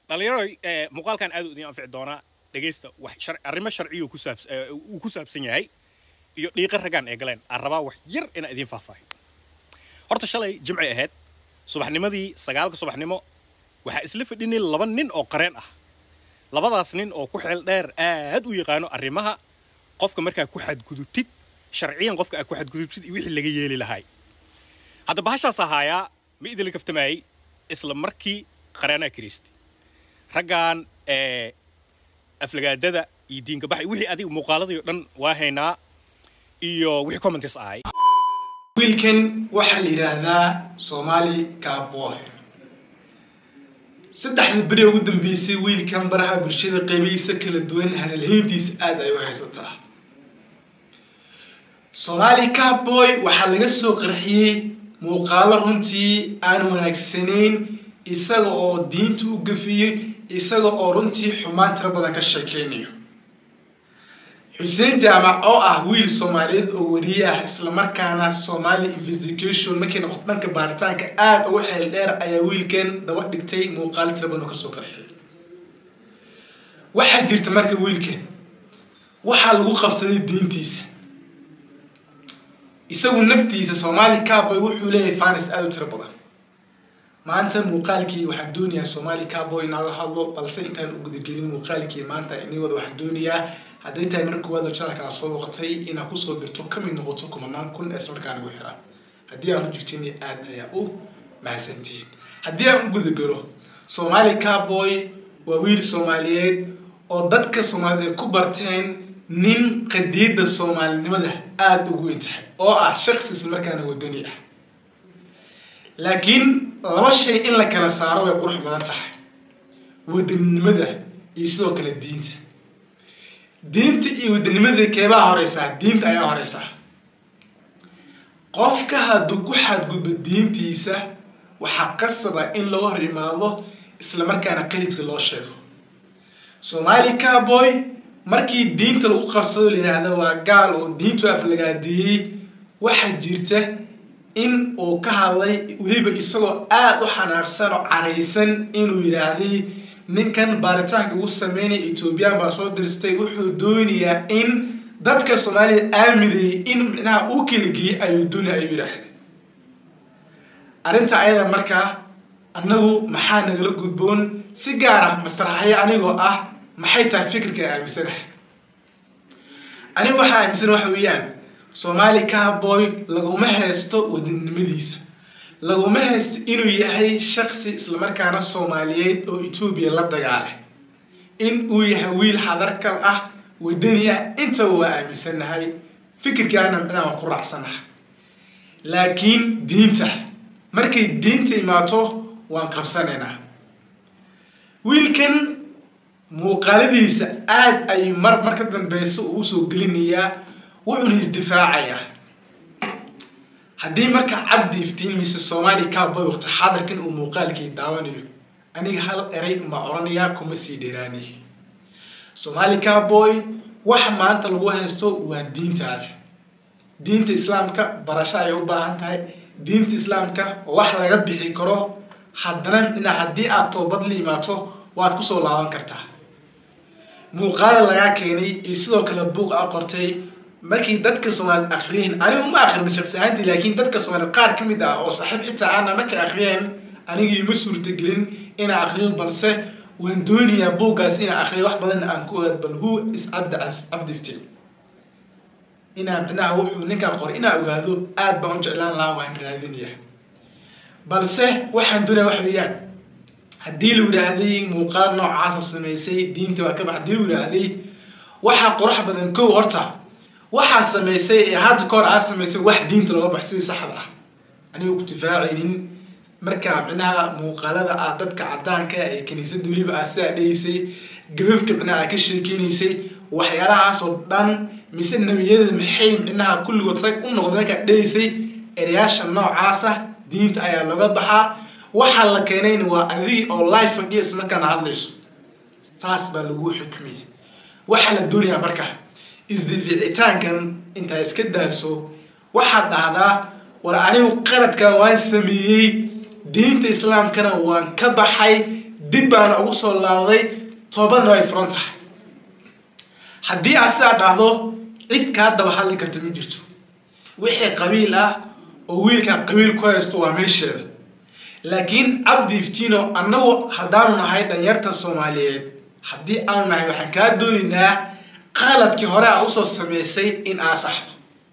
dhalinyaro muuqaalkan aad u idin anfici doonaa dhegaysta wax arrimo sharciyu ku saabs uu ku saabsan yahay iyo dhiiqa raggaan ee galeen aan rabaa wax yar inaan idiin faahfaahiyo horta shalay jimcay ahayd subaxnimadii sagaalka subaxnimo waxaa isla fadhinay laba nin oo qareen ah labadaas nin oo ku xeel dheer aad u yaqaano arrimaha qofka markaa ku xadgudubtid sharciyan qofka aad ku xadgudubtid iyo wixii laga yeeli lahay hadda bahashaas ahaayaa ma idinla kaftamayay isla markii qareenaa kiristi raggan ee aflagaadada iyo diinkabax wixii adiga muuqaaladii o dhan waa haynaa iyo wixii comments ahay wiilkan waxaa la yidhaahdaa somali cowboy saddexda beri ugu dambeysay wiilkan baraha bulshada qeybihiisa kala duwan hadalhayntiisa aada ay u haysataa somali cowboy waxaa laga soo qarxiyey muuqaalo runtii aan wanaagsanayn isaga oo diinta u gafiyey isaga oo runtii xumaan tiro badan ka sheekeynayo xuseen jaamac oo ah wiil soomaaliyeed oo wariye ah islamarkaana somali investigation markay noqoto dhanka baaritaanka aada ugu xeel dheer ayaa wiilkan daba dhigtay muuqaalo tiro badan oo kasoo qarxiyay waxaa jirta marka wiilkan waxaa lagu qabsaday diintiisa isagu naftiisa somali cowboy wuxuu leeyahay fanis aada u tiro badan maanta muuqaalkii waxaan doonayaa somali cowboy inaaga hadlo balse intaan u gudagelin muuqaalkii maanta inigooda waxaan doonayaa hadday tahay mar koowaad channelka aad soo boqotay inaad kusoo birto kamid noqoto kumanaan kun ee markaan ugu xiran haddii aan u jirtin aad ayaa u mahadsantihiin haddii aan u gudagalo somali cowboy waa wiil soomaaliyeed oo dadka soomaaliyeed ay ku barteen nin qadiida soomaalinimada aada ugu intahay oo ah shaksi islamarkaana wadani ah laakiin laba shay in la kala saaro way qurux badan tahay wadaninimada iyo sidoo kale diinta diinta iyo wadanimada keebaa horeysaa diinta ayaa horeysaa qofka hadduu ku xadgudbo diintiisa waxaa qasaba in laga hor imaado islamarkaana qalidka loo sheego somali cowboy markii diinta lagu qabsado la yidhaahda waa gaal oo diintu aflagaadiyey waxaa jirta in uu ka hadlay weliba isagoo aada u xanaaqsan oo caraysan inuu yidhaahday ninkan baaritaanka ugu sameynaya ethoobiyan baa soo diristay wuxuu doonayaa in dadka soomaalida aaminayay in micnaha uu kala geeyey ayuu doonaya ayuu yidhaahday arrinta ayada markaa annagu maxaa nagala gudboon si gaar ah mastarxayo anigoo ah maxay tahay fikirka aaminsanahay anigu waxaa aaminsan waxa weeyaan somali cowboy laguma haysto wadaninimadiisa laguma haysto inuu yahay shaksi islamarkaana soomaaliyeed oo etoobiya la dagaalay in uu yahay wiil hadarkal ah wadani ah intaba waa aaminsanahay fikirkaana micnaha waan ku raacsanahay laakiin diinta markay diinta imaato waan qabsanaynaa wiilkan muuqaaladiisa aada ay mar mar ka dambeyso uu usoo gelinayaa wuxuuna isdifaacayaa haddii marka cabdi iftiin mise somali cowboy waqti xadarkan uu muuqaalkii daawanayo aniga hal eray umbaa odhanayaa kuma sii dheeraanay somali cowboy waxa maanta lagu haysto waa diintaada diinta islaamka barasho ayay u baahan tahay diinta islaamka wax laga bixi karo haddana ina haddii aad toobad la imaato waad kusoo laaban kartaa muuqaala lagaa keenay iyo sidoo kale buuq a qortay markii dadka soomaaliyed akriyeen anigu ma akrin shaqsi ahaantii laakiin dadka soomaaliyed qaar ka mid ah oo saaxiib xitaa aana markay akriyeen anigii ma suurtagelin inaan akriyo balse waan doonayaa buuggaas inaan akriyo wax badan aan ku ogaad bal who is cabdi as cabdiftin inaan micnaha wuxuu ninkaan qoray inaan ogaado aad baan u jeclaan lahaa waan raadinaya balse waxaan doonaya wax weeyaan haddii la yidhaahday muuqaal noocaasa samaysay diinta waa ka bax haddii la yidhaahday waxaa qurux badan kow horta waxaa samaysay ee hadda ka hor aa samaysay wax diinta looga bax sidii saxda ah aniga ku difaacaynin markaa micnaha muuqaalada ah dadka caddaanka ee kiniisadda weliba ah sidaa dhegaysay gabafka micnaha aa ka sheekeynaysay waxyaalahaasoo dhan mise nebiyada maxay micnaha kulligood rag u noqday markaa dhegaysay erayaasha noocaasa diinta ayaa looga baxaa waxaa la keenayna waa adigi oo life fadhiyas markaana hadlayso taas baa lagu xukmiyay waxaa la doonayaa marka isdificitaankan intaa iska daaso waxaad dhahdaa war anigu qaladkaa waan sameeyey diinta islaamkana waan ka baxay dib baana ugu soo laawday toobadna way furan tahay haddii aad sidaa dhahdo cid kaa daba hadli karta ma jirto wixii qabiil ah oo wiilkan qabiil ku haysto waa meesheeda laakiin cabdi iftino annagu haddaanu nahay dhalinyarta soomaaliyeed haddii aanu nahay waxaan kaa doonaynaa qaladkii hore a usoo sameysay in aa saxdo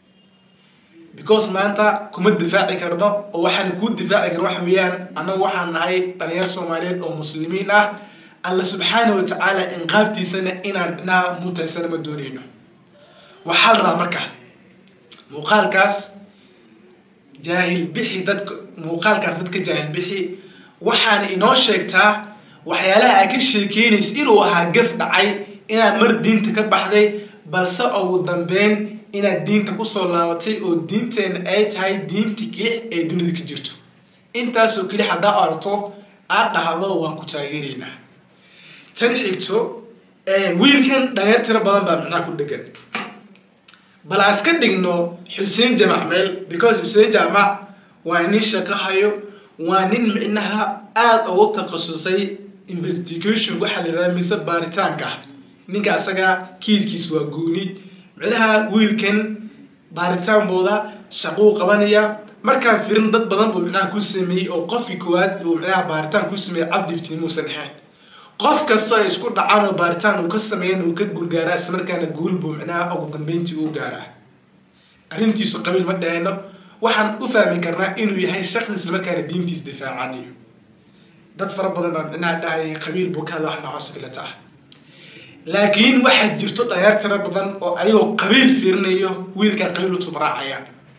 because maanta kuma difaaci karno oo waxaana kuu difaaci karno waxa weeyaan annagu waxaan nahay dhalinyar soomaaliyeed oo muslimiin ah alla subxaana wa tacaala inqaabtiisana inaan dhinaha mutaysana ma doonayno waxaa la rabaa marka muuqaalkaas jaahil bixi dadka muuqaalkaas dadka jaahil bixi waxaana inoo sheegtaa waxyaalaha ay ka sheekeynaysa inuu ahaa gaf dhacay inaad mar diinta ka baxday balse ugu dambeyn inaad diinta kusoo laabatay oo diinteena ay tahay diinta kelix ee dunida ka jirto intaasoo kelix haddaa aragto aad dhahdo waan ku taageeraynaa tan xigto wiilkan dhalinyar tiro badan baa macnaha ku dhegan bal aan iska dhigno xuseen jamac meel because xuseen jamac waa nin shaqo hayo waa nin micnaha aada ugu takhasusay investigation waxaa la yidhahda mise baaritaanka ah ninka asaga kiiskiis waa gooni micnaha wiilkan baaritaankooda shaquu qabanaya markaan firin dad badan buu micnaha ku sameeyey oo qofkii koowaad uu micnaha baaritaan ku sameeyey cabdiftiin muusan ahayn qof kastoo ay isku dhacaan oo baaritaan uu ka sameeyan uu ka guulgaaraa isla markaana guul buu micnaha ugu dambeyntii uu gaaraa arrintiisu qabiil ma dhahayno waxaan u fahmi karnaa inuu yahay shaksi isla markaana diintiis difaacanayo dad fara badan baa micnaha dhahayay qabiil buu ka hadla wax noocaas filata ah laakiin waxaa jirto dhayaar tiro badan oo ayagoo qabiil fiirinayo wiilkaa qabiil u tubraacaya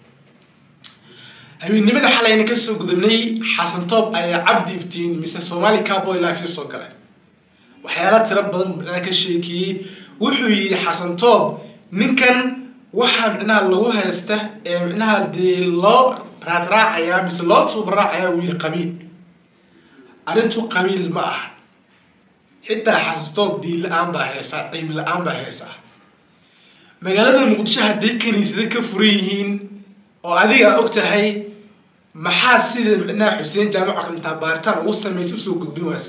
habeennimada xalayna kasoo gudubnay xasan toob ayaa cabdi iftiin mise somali carboy life soo galay waxyaala tiro badan micnaha ka sheekeeyey wuxuu yidhi xasan toob ninkan waxaa micnaha lagu haysta ee micnaha dee loo raadraacaya mise loo tubraacaya uu yidhi qabiil arrintu qabiil ma aha xitaa xasantoob diin la-aan baa heesaa cilmi la-aan baa heesaa magaalada muqdisho hadday kaniisada ka furan yihiin oo adiga og tahay maxaa sida micnaha xuseen jaamac intaa baaritaan ugu samaysa usoo gudbin waase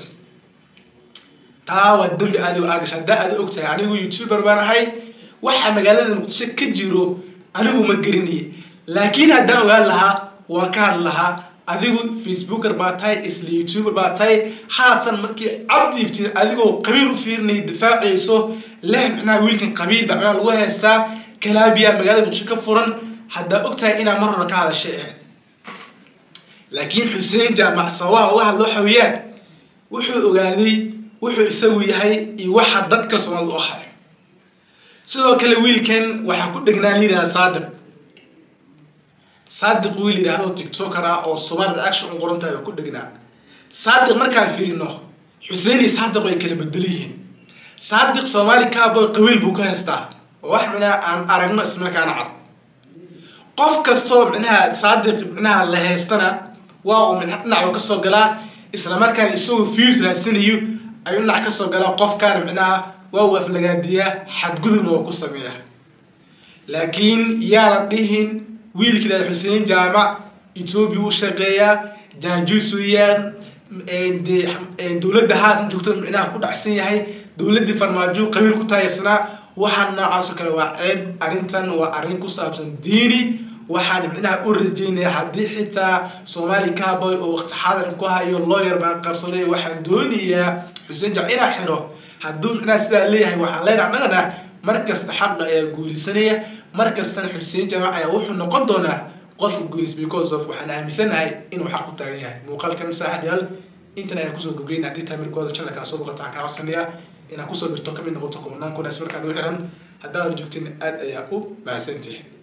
taa waa dembi adigo aagasha haddaa ada og tahay anigu youtuber baan ahay waxaa magaalada muqdisho ka jiro anigu ma gelinaya laakiin haddaan ogaan lahaa waan ka hadli lahaa adigu facebooker baa tahay isla youtuber baa tahay haatan markii cabdi iftiin adigoo qabiil u fiirinaya difaacayso leh micnaha wiilkan qabiil baa micnaha lagu haystaa kalaabiya magaalada muqdisho ka furan haddaa og tahay inaa mar hore ka hadashay ahayd laakiin xuseen jaamac sababaha uga hadlo waxa weeyaan wuxuu ogaaday wuxuu isagu yahay iyo waxa dadka soomaalida u hayo sidoo kale wiilkan waxaa ku dhegnaa liidaha saadiq saadiq wiil yidhaahdo tiktoker ah oo somaali reaction u qoran tahay oo ku dhegnaa saadiq markaan fiirino xuseen iyo saadiq way kala bedelo yihiin saadiq soomaali cowboy qabiil buu ka haystaa oo wax micnaha aan aragno ismarkaana cad qof kastoo micnaha saadiq micnaha la haystana waa uu mid dhinacu ka soo galaa isla markaana isagoo views raadsanayo ayuu dhinac ka soo galaa qofkaana micnaha waa uu aflagaadiyaa xadgudubna waa ku sameeya laakiin yaa la dhihin wiilkii laha xuseen jaamac etoobiya u shaqeeyaa jaajuus weeyaan dowladda haatan joogto micnaha ku dhacsan yahay dowladdii farmaajo qabiil ku taayarsanaa waxaan noocaasoo kale waa ceeb arrintan waa arrin ku saabsan diini waxaan micnaha u rajeynaya haddii xitaa soomaali cowboy oo waqti xaadaran ku hayo lawyer baan qabsaday waxaan doonayaa xuseen jaamac inaa xiro hadduu micnaha sidaa leeyahay waxaan leenahay annagana mar kasta xaqa ayaa guulisanaya mar kastana xuseen jaamac ayaa wuxuu noqon doonaa qofka guulis because of waxaan aaminsanahay inuu xaq u taagan yahay muuqaalkan saaxib yaal intan ayaan kusoo gogeyna haddii taamirkooda channelkan soo boqoto waxaan kaa codsanayaa inaad kusoo birto kamid noqoto kumanaan kunaas markaan u xiran haddaad joogtin aad ayaa u mahadsantihi